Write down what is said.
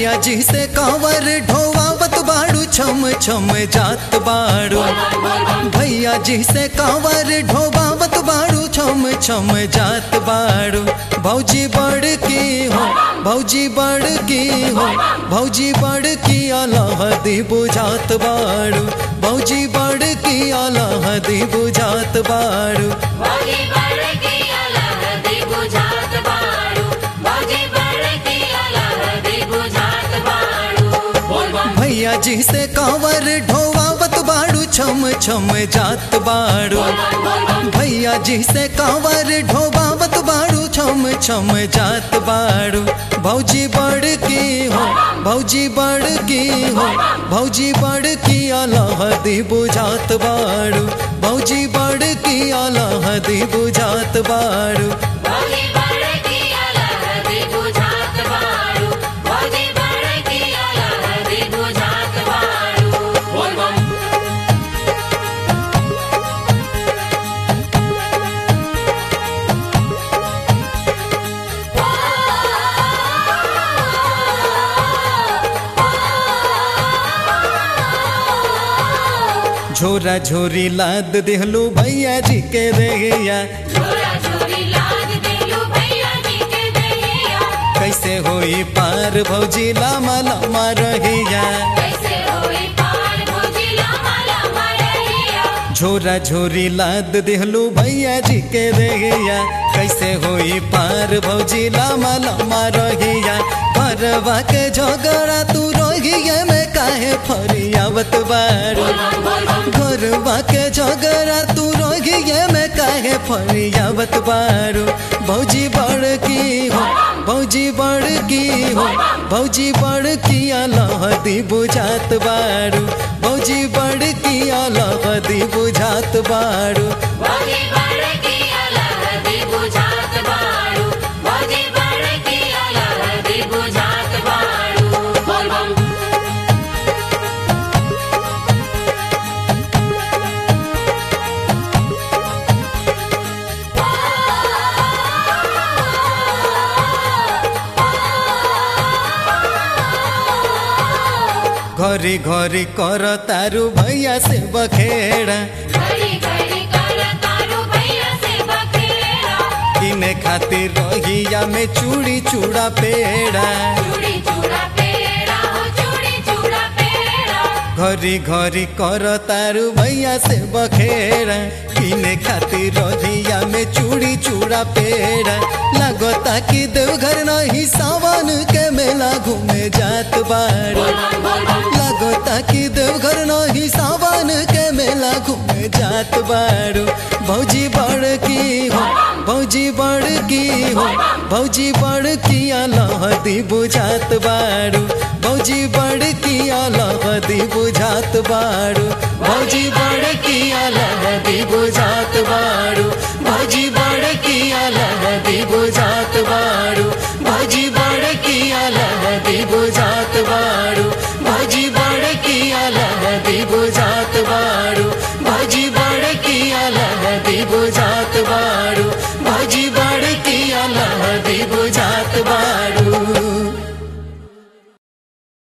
भैया जी से कांवर ढोवावत बाड़ू छम छम जात बाड़ू भैया जी से कांवर ढोवावत बाड़ू छम छम जात बाड़ू भौजी बड़ की हो भौजी बड़ की हो भौजी बड़ की अलहदी बुझात बाड़ू भौजी बड़ की अलहदी बुझात बाड़ू भौजी बड़ की अलहदी बुझात बाड़ू भौजी बड़ की अलहदी बुझात बाड़ू बोल बम भैया जी से कांवर ढोवावत बाड़ू छम छम जात बाड़ू भैया जी से कांवर ढोवावत बाड़ू छम छम जात बाड़ू भौजी बड़ की हो भौजी बड़ की हो भौजी बड़ की अलहदी बुझात बाड़ू भौजी बड़ की अलहदी बुझात बाड़ू भौजी बड़ की अलहदी बुझात बाड़ू भौजी बड़ की अलहदी बुझात बाड़ू बोल बम झोरा झोरी लाद देहलू भैया जी के रैया झोरा झोरी लाद देलू भैया जी के दहिया कैसे होई पार भौजी लामा लामा रहिया कैसे होई पार भौजी लामा लामा रहिया झोरा झोरी लाद देहलू भैया जी के रैया कैसे होई पार भौजी लामा लामा रहिया परवा के झगड़ा तू रहिया में काहे फरियावत बारू घरवा के झगड़ा तू रहिया में काहे फरियावत बारू भौजी बड़ की हो भौजी बड़ की हो भौजी बड़ की अलहदी बुझात बारू भौजी बड़ की अलहदी बुझात बारू भौजी बड़ की अलहदी बुझात बाड़ू भौजी बड़ की अलहदी बुझात बाड़ू बोल बम घरी घरी कर तारू भैया से बखेड़ा घड़ी घड़ी कर तारू भैया से बखेड़ा किने खातिर रहिया में चूड़ी चूड़ा पेड़ा चूड़ी चूड़ा पेड़ा हो चूड़ी चूड़ा पेड़ा घरी घरी कर तारू भैया से बखेड़ा किने खातिर रहिया में चूड़ी चूड़ा पेड़ा लगता कि देवघर नहीं सावन के मेला घूमे जात बारू लगता कि देवघर नहीं सावन के मेला घूमे जात बारू भौजी बड़ की हो भौजी बड़ की हो भौजी बड़ की अलहदी बुझात बारू भौजी बड़ की अलहदी बुझात बारू भौजी बड़ की अलहदी बुझात बारू भौजी बड़ की अलहदी बुझात बारू भौजी बड़ की अलहदी बुझात